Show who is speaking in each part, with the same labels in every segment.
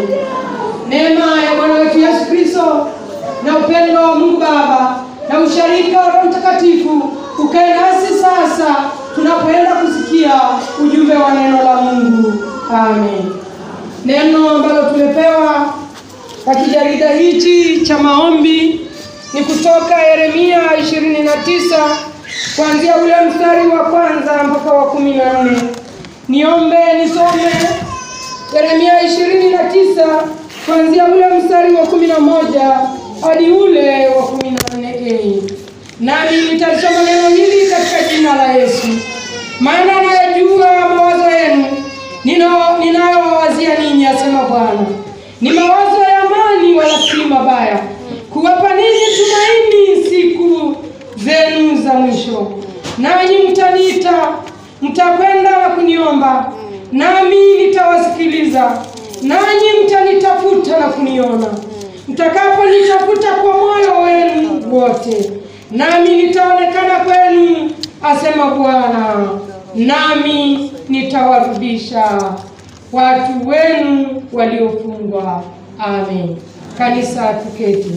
Speaker 1: Amen. Neema ya Bwana wetu Yesu Kristo na upendo wa Mungu Baba na usharika wa Roho Mtakatifu ukae nasi sasa tunapoenda kusikia ujumbe wa neno la Mungu. Amen. Neno ambalo tumepewa katika jarida hichi cha maombi ni kutoka Yeremia 29 kuanzia ule mstari wa kwanza mpaka wa kumi na nne. Niombe nisome Yeremia 29 kuanzia ule mstari wa kumi na moja hadi ule wa kumi na nne a nami nitalisoma neno hili katika jina la Yesu. Maana nayajua mawazo yenu nino- ninayowawazia ninyi, asema Bwana, ni mawazo ya amani, wala si mabaya, kuwapa ninyi tumaini siku zenu za mwisho. Nanyi mtaniita, mtakwenda na kuniomba, nami nitawasikiliza. Nanyi mtanitafuta na kuniona, mtakaponitafuta kwa moyo wenu wote, nami nitaonekana kwenu, asema Bwana, nami nitawarudisha watu wenu waliofungwa. Amen. Kanisa tuketi.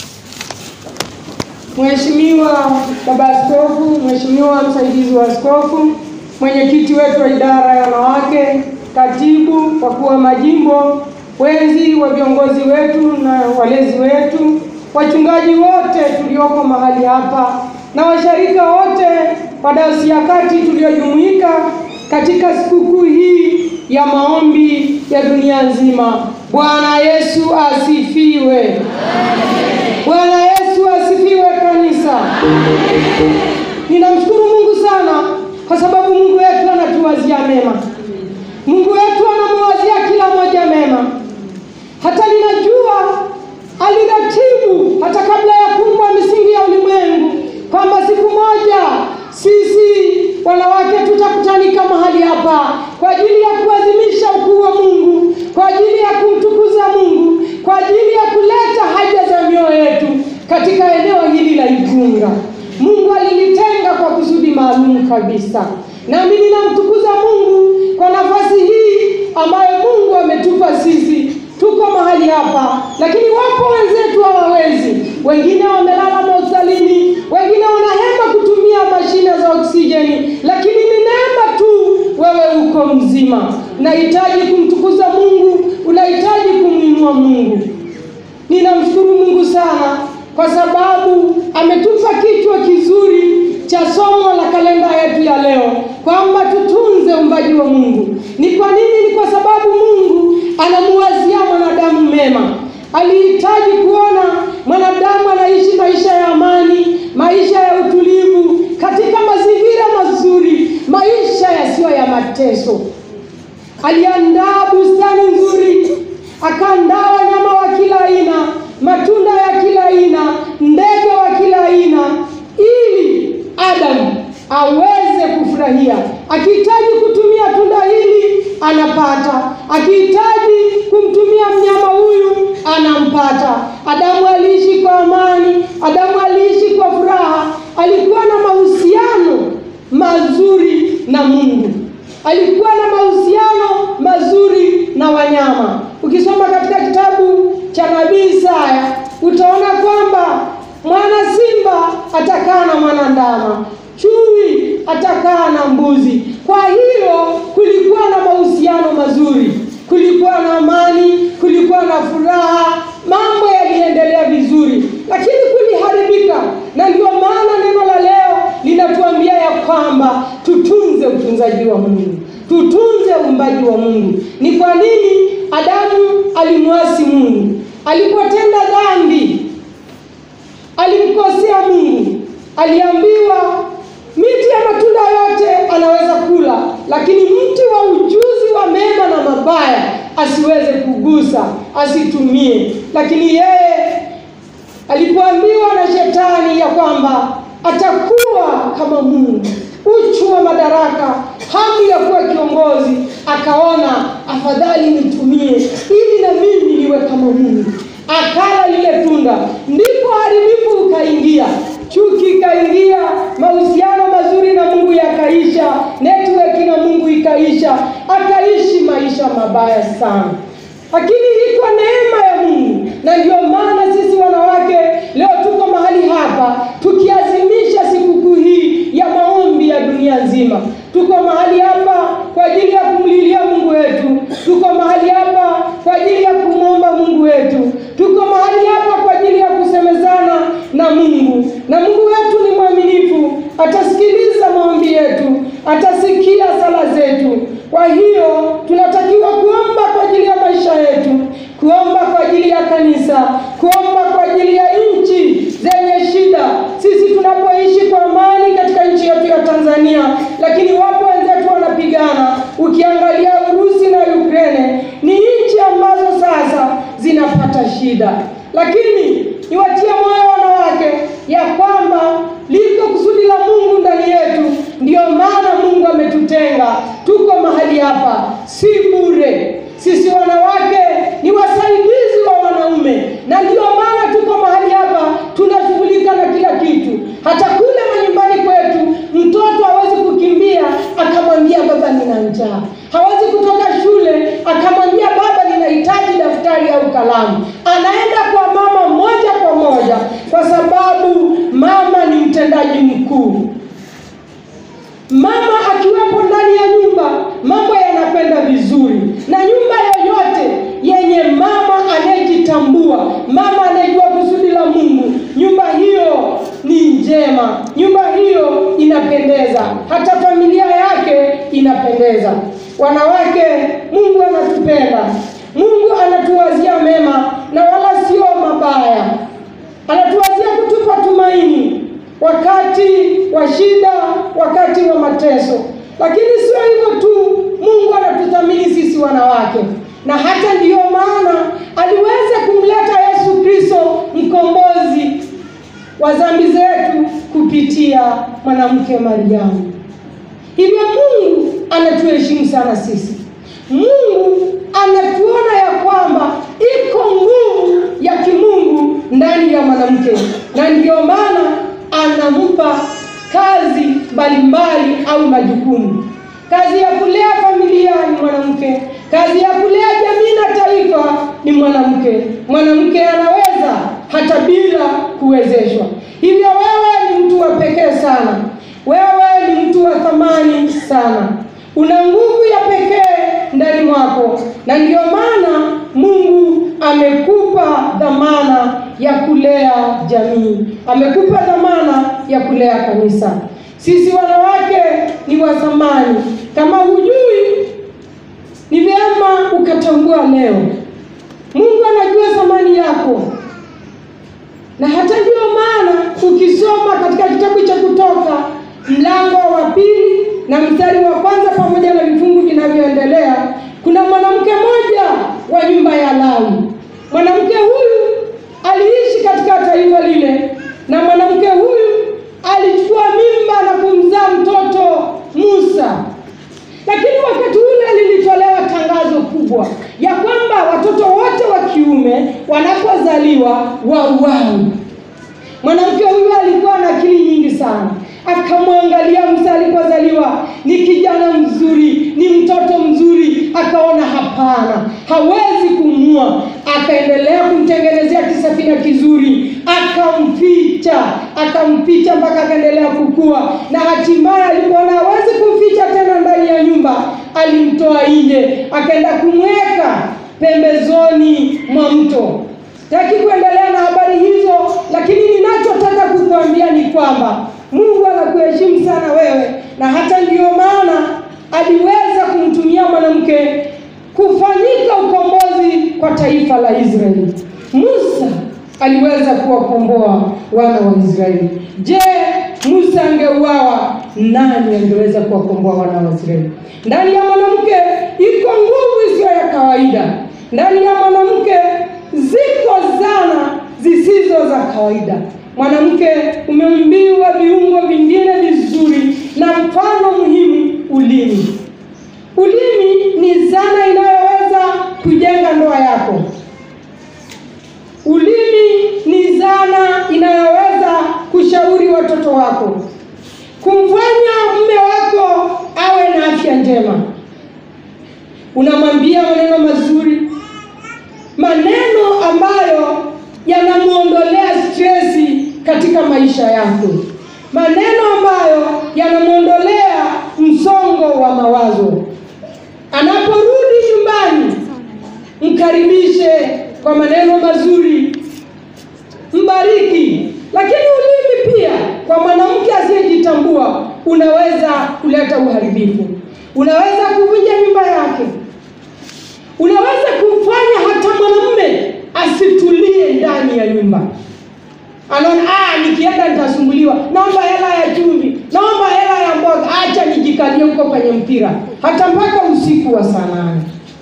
Speaker 1: Mheshimiwa Baba Askofu, Mheshimiwa msaidizi wa askofu, mwenyekiti wetu wa idara ya wanawake, katibu, wakuu wa majimbo, wenzi wa viongozi wetu na walezi wetu, wachungaji wote tulioko mahali hapa na washarika wote wa Dayosisi ya Kati tuliojumuika katika sikukuu hii ya maombi ya dunia nzima. Bwana Yesu asifiwe. Bwana Yesu asifiwe kanisa. Ninamshukuru Mungu sana kwa sababu Mungu wetu anatuwazia mema. Mungu wetu anamwazia kila mmoja mema. Hata ninajua aliratibu hata kabla ya kuumbwa misingi ya ulimwengu kwamba siku moja sisi wanawake tutakutanika mahali hapa kwa ajili ya kuadhimisha ukuu wa Mungu, kwa ajili ya kumtukuza Mungu, kwa ajili ya kuleta haja za mioyo yetu katika eneo hili la Igunga. Mungu alilitenga kwa kusudi maalum kabisa, nami ninamtukuza Mungu kwa nafasi hii ambayo Mungu ametupa sisi. Tuko mahali hapa, lakini wapo wenzetu hawawezi, wengine wamelala mahospitalini, wengine wanahema kutumia mashine za oksijeni, lakini ni neema tu wewe uko mzima. Unahitaji kumtukuza Mungu, unahitaji kumwinua Mungu. Ninamshukuru Mungu sana kwa sababu ametupa kichwa kizuri cha somo la kalenda yetu ya leo kwamba tutunze uumbaji wa Mungu. Ni kwa nini? Ni kwa sababu Mungu anamuwazia mwanadamu mema. Alihitaji kuona mwanadamu anaishi maisha ya amani, maisha ya utulivu, katika mazingira mazuri, maisha yasiyo ya mateso. Aliandaa bustani nzuri, akaandaa wanyama wa kila aina, matunda ya kila aina, ndege wa kila aina, ili Adamu aweze kufurahia. Akihitaji kutumia tunda hili anapata, akihitaji kumtumia mnyama huyu anampata. Adamu aliishi kwa amani, Adamu aliishi kwa furaha, alikuwa na mahusiano mazuri na Mungu alikuwa na mahusiano mazuri na wanyama. Ukisoma katika kitabu cha nabii Isaya utaona kwamba mwana simba atakaa na mwana ndama, chui atakaa na mbuzi. Kwa hiyo kulikuwa na mahusiano mazuri, kulikuwa na amani, kulikuwa na furaha, mambo yaliendelea vizuri, lakini kuliharibika, na ndio maana neno la leo linatuambia ya kwamba tutunze utunzaji wa Mungu, tutunze uumbaji wa Mungu. Ni kwa nini Adamu alimwasi Mungu? Alipotenda dhambi, alimkosea Mungu. Aliambiwa miti ya matunda yote anaweza kula, lakini mti wa ujuzi wa mema na mabaya asiweze kugusa, asitumie. Lakini yeye alipoambiwa na shetani ya kwamba atakuwa kama Mungu, uchu wa madaraka, hamu ya kuwa kiongozi, akaona afadhali nitumie ili na mimi niwe kama Mungu. Akala lile tunda, ndipo haribifu ukaingia, chuki ikaingia, mahusiano mazuri na Mungu yakaisha, network na Mungu ikaisha, akaishi maisha mabaya sana. lakini iko neema ya Mungu, na ndio maana sisi wanawake leo tuko mahali hapa tukiazimisha sikukuu hii ya maombi ya dunia nzima. Tuko mahali hapa kwa ajili ya kumlilia Mungu wetu, tuko mahali hapa kwa ajili ya kumwomba Mungu wetu, tuko mahali hapa kwa ajili ya kusemezana na Mungu, na Mungu wetu ni mwaminifu, atasikiliza maombi yetu, atasikia sala zetu. Kwa hiyo tunatakiwa kuomba kwa ajili ya maisha yetu, kuomba kwa ajili ya kanisa, kuomba kwa ajili ya nchi zenye shida. Sisi tunapoishi kwa amani katika nchi yetu ya Tanzania, lakini wapo wenzetu wanapigana. Ukiangalia Urusi na Ukraine ni nchi ambazo sasa zinapata shida, lakini niwatie moyo wanawake ya kwamba liko kusudi la Mungu ndani yetu. Ndiyo maana Mungu ametutenga, tuko mahali hapa, si bure. Sisi wanawake ni wasaidizi wa wanaume, na ndiyo maana tuko mahali hapa, tunashughulika na kila kitu. Hata kule manyumbani kwetu, mtoto hawezi kukimbia akamwambia baba, nina njaa. Hawezi kutoka shule akamwambia baba, ninahitaji daftari au kalamu. Anaenda kwa mama moja kwa moja, kwa sababu mama ni mtendaji mkuu. Mama akiwepo ndani ya nyumba, mambo yanakwenda vizuri, na nyumba yoyote yenye mama anayejitambua, mama anayejua kusudi la Mungu, nyumba hiyo ni njema, nyumba hiyo inapendeza, hata familia yake inapendeza. Wanawake, Mungu anatupenda, Mungu anatuwazia mema na wala sio mabaya, anatuwazia kutupa tumaini wakati wa shida, wakati wa mateso. Lakini sio hivyo tu, Mungu anatuthamini sisi wanawake, na hata ndiyo maana aliweza kumleta Yesu Kristo mkombozi wa dhambi zetu kupitia mwanamke Mariamu. Hivyo Mungu anatuheshimu sana sisi. Mungu anatuona ya kwamba iko nguvu ya kimungu ndani ya mwanamke, na ndiyo maana anampa kazi mbalimbali au majukumu. Kazi ya kulea familia ni mwanamke, kazi ya kulea jamii na taifa ni mwanamke. Mwanamke anaweza hata bila kuwezeshwa. Hivyo wewe ni mtu wa pekee sana, wewe ni mtu wa thamani sana, una nguvu ya pekee ndani mwako, na ndiyo maana Mungu amekupa dhamana ya kulea jamii, amekupa dhamana ya kulea kanisa. Sisi wanawake ni wa thamani. Kama hujui, ni vyema ukatambua leo. Mungu anajua thamani yako, na hata ndiyo maana ukisoma katika kitabu cha Kutoka mlango wa pili na mstari wa kwanza pamoja na vifungu vinavyoendelea, kuna mwanamke mmoja wa nyumba ya Lawi. Mwanamke huyu aliishi katika taifa lile, na mwanamke huyu alichukua mimba na kumzaa mtoto Musa. Lakini wakati ule lilitolewa tangazo kubwa ya kwamba watoto wote wa kiume wanapozaliwa wauawe. Mwanamke huyu alikuwa na akili nyingi sana, akamwangalia Musa alipozaliwa, ni kijana mzuri, ni mtoto mzuri, akaona hapana, hawezi kumua. Akaendelea kumtengenezea kisafina kizuri, akamficha, akamficha mpaka akaendelea kukua, na hatimaye alipoona hawezi kumficha tena ndani ya nyumba, alimtoa nje, akaenda kumweka pembezoni mwa mto. Sitaki kuendelea na habari hizo, lakini ninachotaka kukuambia ni kwamba Mungu anakuheshimu sana wewe, na hata ndiyo maana aliweza kumtumia mwanamke kufanyika ukombozi kwa taifa la Israeli. Musa aliweza kuwakomboa wana wa Israeli. Je, Musa angeuawa, nani angeweza kuwakomboa wana wa Israeli? Ndani ya mwanamke iko nguvu isiyo ya kawaida. Ndani ya mwanamke ziko zana zisizo za kawaida. Mwanamke umeumbiwa viungo vingine vizuri, na mfano muhimu ulimi. Ulimi ni zana inayoweza kujenga ndoa yako. Ulimi ni zana inayoweza kushauri watoto wako, kumfanya mume wako awe na afya njema. Unamwambia maneno mazuri, maisha yake, maneno ambayo yanamwondolea msongo wa mawazo. Anaporudi nyumbani, mkaribishe kwa maneno mazuri, mbariki. Lakini ulimi pia, kwa mwanamke asiyejitambua, unaweza kuleta uharibifu, unaweza kuvunja nyumba yake, unaweza kumfanya hata mwanamume asitulie ndani ya nyumba. Anaona ah, nikienda nitasumbuliwa, naomba hela ya chumvi, naomba hela ya mboga, acha nijikalie huko kwenye mpira, hata mpaka usiku wa saa nane.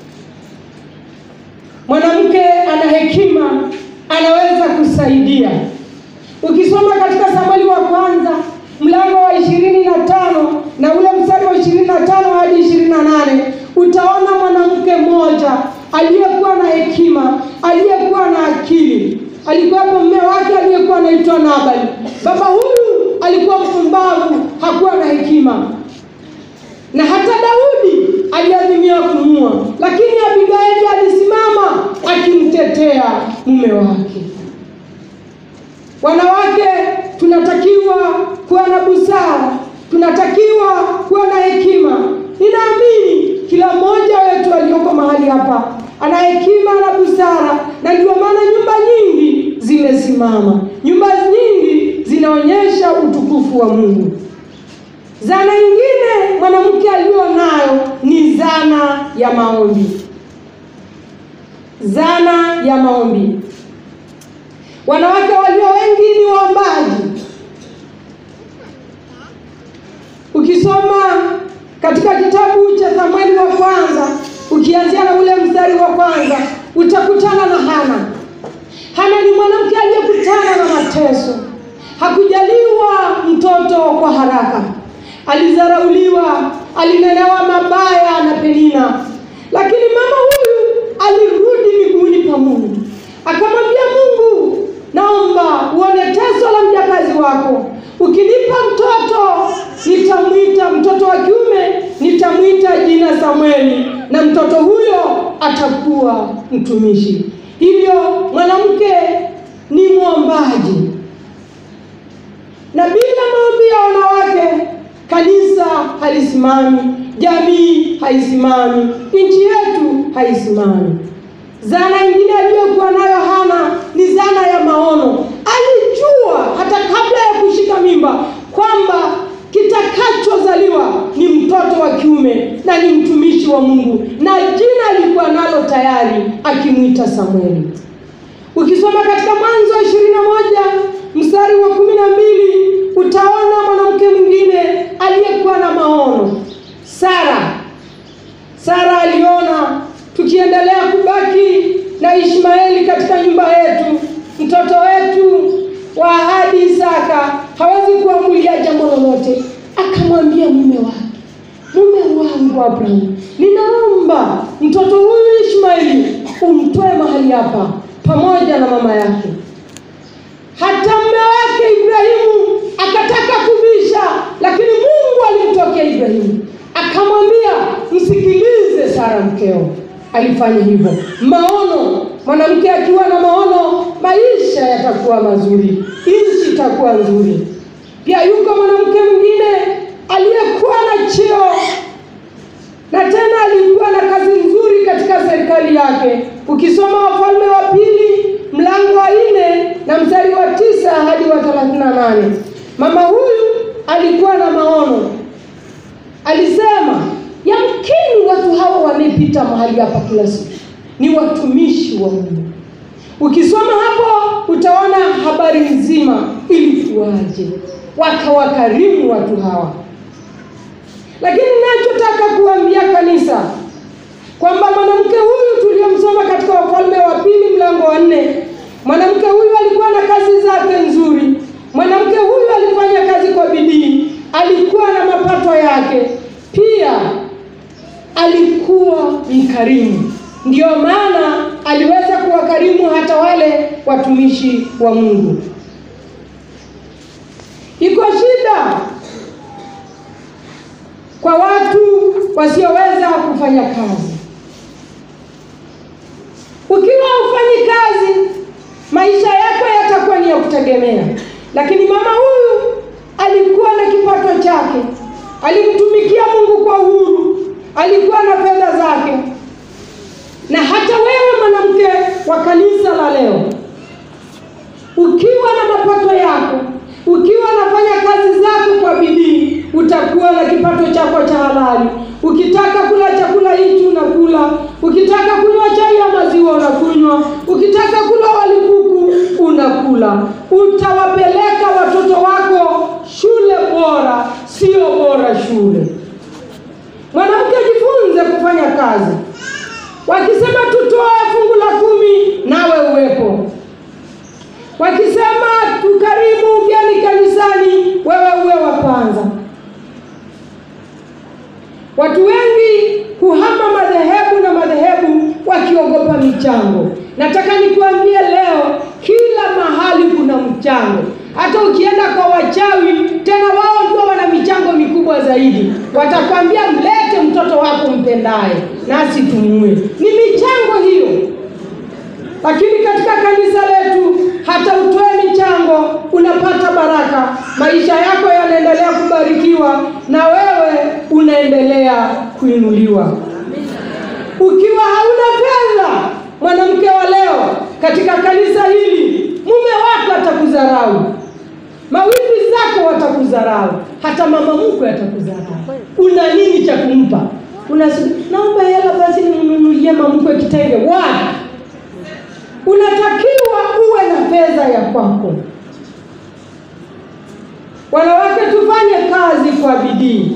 Speaker 1: Mwanamke ana hekima, anaweza kusaidia. Ukisoma katika Samueli wa kwanza mlango wa ishirini na tano na ule mstari wa ishirini na tano hadi ishirini na nane utaona mwanamke mmoja aliyekuwa na hekima, aliyekuwa na akili. Alikuwapo mume wake aliyekuwa anaitwa Nabali. Baba huyu alikuwa mpumbavu, hakuwa na hekima, na hata Daudi aliazimia kumua, lakini Abigaili alisimama akimtetea mume wake. Wanawake tunatakiwa kuwa na busara, tunatakiwa kuwa na hekima. Ninaamini kila mmoja wetu aliyoko mahali hapa ana hekima na busara, na ndio maana nyumba nyingi zimesimama, nyumba nyingi zinaonyesha utukufu wa Mungu. Zana nyingine mwanamke aliyo nayo ni zana ya maombi. Zana ya maombi. Wanawake walio wengi ni waombaji. Ukisoma katika kitabu cha Samueli wa kwanza, ukianzia na ule mstari wa kwanza, utakutana na Hana. Hana ni mwanamke aliyekutana na mateso, hakujaliwa mtoto kwa haraka, alizarauliwa, alinenewa mabaya na Penina, lakini mama huyu alirudi miguuni pa Mungu, akamwambia Mungu, naomba uone teso la mjakazi wako. Ukinipa mtoto nitamwita mtoto wa kiume, nitamwita jina Samueli, na mtoto huyo atakuwa mtumishi. Hivyo mwanamke ni mwombaji, na bila maombi ya wanawake kanisa halisimami, jamii haisimami, nchi yetu haisimami. Zana nyingine aliyokuwa nayo Hana ni zana ya maono. Alijua hata kabla ya kushika mimba kwamba kitakachozaliwa ni mtoto wa kiume na ni mtumishi wa Mungu, na jina alikuwa nalo tayari, akimwita Samueli. Ukisoma katika Mwanzo ishirini na moja mstari wa kumi na mbili utaona mwanamke mwingine aliyekuwa na maono, Sara. Sara aliona tukiendelea kubaki na Ishmaeli katika nyumba yetu, mtoto wetu wa ahadi Isaka hawezi kuamulia jambo lolote. Akamwambia mume wake, mume wangu Abrahamu, ninaomba mtoto huyu Ishmaeli umtoe mahali hapa pamoja na mama yake. Hata mume wake Ibrahimu akataka kubisha, lakini Mungu alimtokea Ibrahimu akamwambia, msikilize Sara mkeo. Alifanya hivyo. Maono, mwanamke akiwa na maono, maisha yatakuwa mazuri, nchi itakuwa nzuri. Pia yuko mwanamke mwingine aliyekuwa na cheo na tena alikuwa na kazi nzuri katika serikali yake. Ukisoma Wafalme wa Pili mlango wa nne na mstari wa tisa hadi wa thelathini na nane mama huyu alikuwa na maono, alisema yamkini watu hawa wanayepita mahali hapa kila siku ni watumishi wa Mungu. Ukisoma hapo utaona habari nzima ilikuwaje, wakawakarimu watu hawa. Lakini ninachotaka kuambia kanisa kwamba mwanamke huyu tuliyomsoma katika Wafalme wa Pili mlango wa nne, mwanamke huyu alikuwa na kazi zake nzuri. Mwanamke huyu alifanya kazi kwa bidii, alikuwa na mapato yake, pia alikuwa mkarimu. Ndiyo maana aliweza kuwakarimu hata wale watumishi wa Mungu. Iko shida kwa watu wasioweza kufanya kazi. Ukiwa hufanyi kazi, maisha yako yatakuwa ni ya kutegemea. lakini mama huyu alikuwa na kipato chake, alimtumikia Mungu kwa uhuru, alikuwa na fedha zake. Na hata wewe mwanamke wa kanisa la leo, ukiwa na mapato yako, ukiwa unafanya kazi zako kwa bidii, utakuwa na kipato chako cha halali. Ukitaka kula chakula hichi unakula, ukitaka kunywa chai ya maziwa unakunywa, ukitaka kula wali kuku unakula. Utawapeleka watoto wako shule bora, sio bora shule. Mwanamke, jifunze kufanya kazi. Wakisema tutoe fungu la kumi, nawe uwepo. Wakisema tukarimu ugeni kanisani, wewe uwe wa kwanza. Watu wengi kuhama madhehebu na madhehebu wakiogopa michango. Nataka nikuambie leo, kila mahali kuna mchango. Hata ukienda kwa wachawi, tena wao ndio wana michango mikubwa zaidi. Watakwambia mlete mtoto wako mpendaye, nasi tumue. Ni michango hiyo. Lakini katika kanisa letu hata utoe michango unapata baraka, maisha yako yanaendelea kubarikiwa na wewe unaendelea kuinuliwa. Ukiwa hauna fedha, mwanamke wa leo, katika kanisa hili, mume wako atakudharau, mawifi zako watakudharau, hata mama mkwe atakudharau. Una nini cha kumpa? Unasema naomba hela basi nimnunulie mama mkwe kitenge. Wapi? Unatakiwa uwe na fedha ya kwako. Wanawake, tufanye kazi kwa bidii.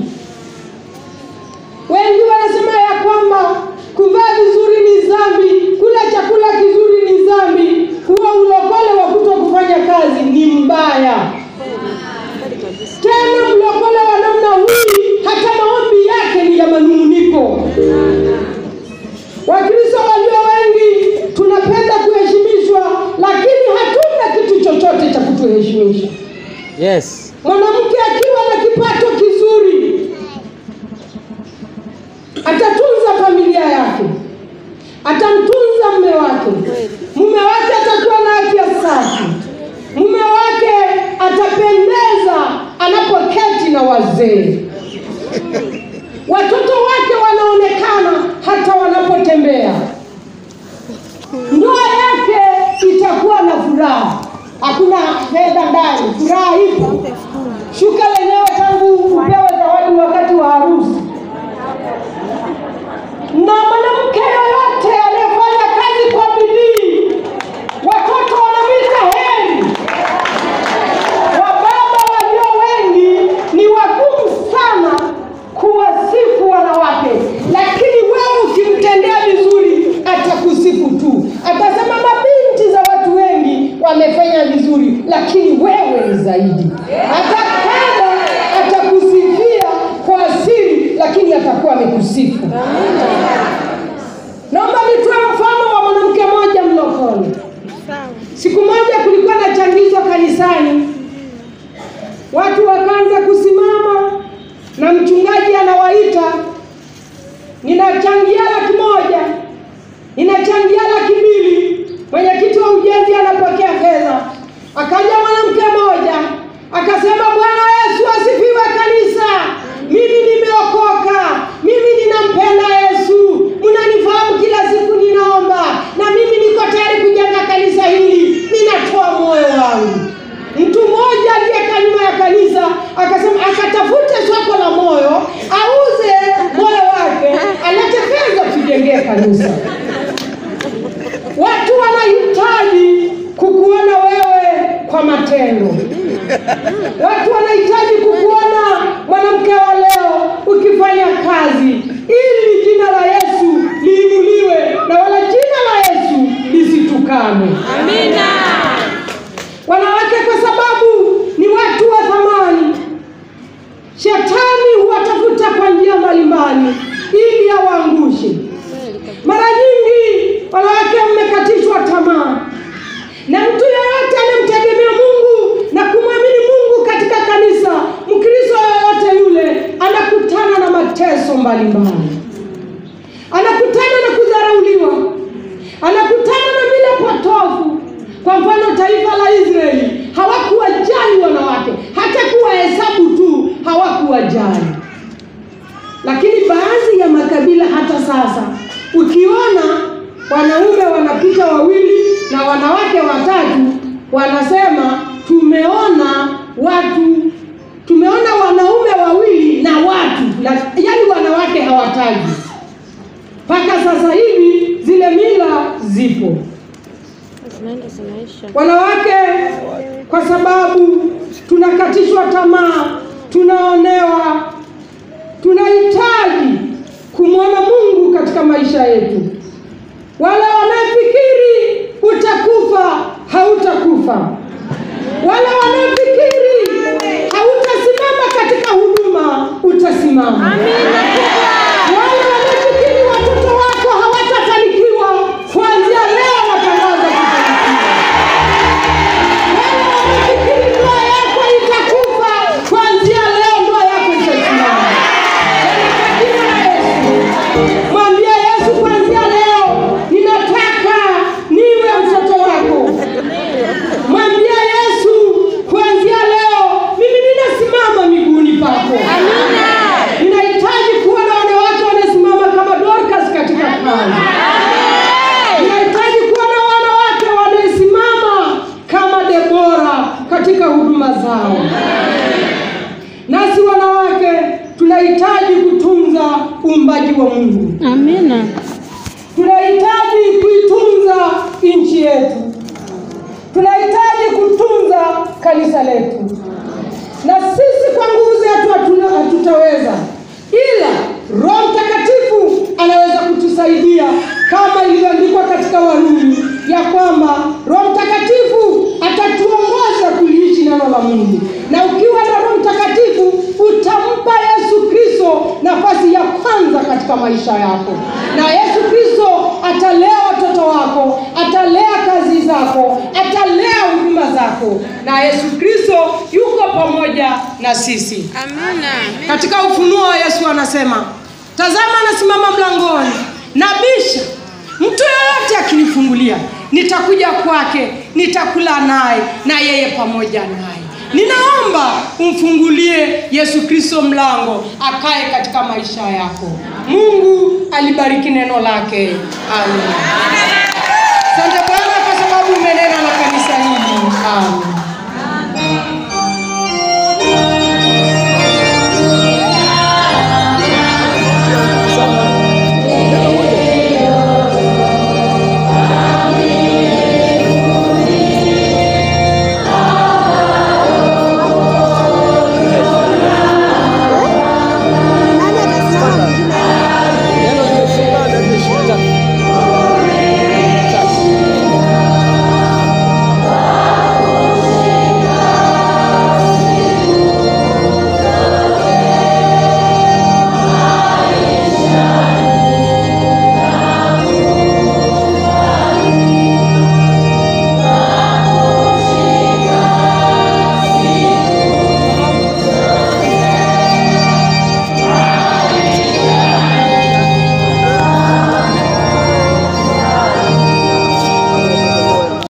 Speaker 1: Wengi wanasema ya kwamba kuvaa vizuri ni dhambi, kula chakula kizuri ni dhambi, huwa ulokole wa kuto kufanya kazi ni mbaya. Tena mlokole wa namna hii, hata maombi yake ni ya manung'uniko. Wakristo walio wengi tunapenda kuheshimishwa, lakini hatuna kitu chochote cha kutuheshimisha.
Speaker 2: Yes.
Speaker 1: Mwanamke akiwa na kipato kizuri atatunza familia yake, atamtunza mume wake, mume wake atakuwa na afya safi, mume wake atapendeza anapoketi na wazee, watoto wake wanaonekana hata wanapotembea, ndoa yake itakuwa na furaha. Hakuna fedha ndani, furaha ipo. Shuka lenyewe tangu upewe zawadi wakati wa harusi. Na mwanamke yoyote anayefanya kazi kwa bidii, watoto wanamwita heri. Wababa walio wengi ni wagumu sana kuwasifu wanawake, lakini wewe ukimtendea vizuri atakusifu tu, atasema mabinti za watu wengi wamefanya vizuri, lakini wewe ni zaidi. Hata kama atakusifia kwa siri, lakini atakuwa amekusifu. Naomba nitoe mfano wa mwanamke mmoja mlokole. Siku moja kulikuwa na changizo kanisani, watu wakaanza kusimama na mchungaji anawaita, ninachangia laki moja, ninachangia laki mbili. Mwenyekiti wa ujenzi anapokea fedha. Akaja mwanamke mmoja akasema, Bwana Yesu asifiwe kanisa, mimi nimeokoka, mimi ninampenda Yesu, mnanifahamu kila siku ninaomba, na mimi niko tayari kujenga kanisa hili, ninatoa moyo wangu. Mtu mmoja aliyekaa nyuma ya kanisa akasema akatafute soko la moyo, auze moyo wake, alete fedha tujengee kanisa. Watu wanahitaji kukuona wewe kwa matendo. Watu wanahitaji kukuona mwanamke wa leo ukifanya kazi, ili jina la Yesu liinuliwe na wala jina la Yesu lisitukanwe.
Speaker 3: Amina.
Speaker 1: Wanawake kwa sababu ni watu wa thamani, shetani huwatafuta kwa njia mbalimbali ili awaangushe. Mara nyingi wanawake mmekatishwa tamaa, na mtu yeyote anayemtegemea Mungu na kumwamini Mungu katika kanisa, Mkristo yoyote yule anakutana na mateso mbalimbali, anakutana na kudharauliwa, anakutana na mila potofu. Kwa mfano, taifa la Israeli hawakuwajali hauwajali. Lakini baadhi ya makabila hata sasa, ukiona wanaume wanapita wawili na wanawake watatu, wanasema tumeona watu, tumeona wanaume wawili na watu, yaani wanawake hawataji. Mpaka sasa hivi zile mila zipo.
Speaker 2: zinaenda zinaisha.
Speaker 1: Wanawake kwa sababu tunakatishwa tamaa, tunaonewa, tunahitaji kumwona Mungu katika maisha yetu. Wale wanaofikiri utakufa, hautakufa. Wale wanaofikiri hautasimama katika huduma, utasimama. Wale wanaofikiri watoto wako hawatafanikiwa, kuanzia leo watangaza kufanikiwa. Wale wanaofikiri ndoa yako itakufa, kuanzia leo ndoa yako itasimama. Katika jina la Yesu. Mwambie Yesu, kuanzia leo ninataka niwe mtoto wako. Mwambie Yesu, kuanzia leo mimi ninasimama miguuni pako. Ninahitaji kuwa na wanawake wanasimama kama Dorcas katika kazi. Ninahitaji kuwa na wanawake wanasimama kama Debora katika huduma zao. Nasi wanawake tunahitaji kutunza uumbaji wa Mungu.
Speaker 2: Amina.
Speaker 1: Tunahitaji kuitunza nchi yetu. Tunahitaji kutunza kanisa letu, na sisi kwa nguvu zetu hatuna hatutaweza, ila Roho Mtakatifu anaweza kutusaidia kama ilivyoandikwa katika Warumi ya kwamba Roho Mtakatifu atatuongoza kuliishi neno la Mungu, na ukiwa na Roho Mtakatifu utampa Yesu Kristo nafasi ya kwanza katika maisha yako, na Yesu Kristo atalea watoto wako, atalea kazi zako, atalea huduma zako, na Yesu Kristo yuko pamoja na sisi.
Speaker 2: Amina.
Speaker 1: Katika Ufunuo Yesu anasema, tazama anasimama mlangoni nabisha, mtu yeyote akinifungulia nitakuja kwake, nitakula naye na yeye pamoja naye. Ninaomba umfungulie Yesu Kristo mlango akae katika maisha yako. Mungu alibariki neno lake. Amen.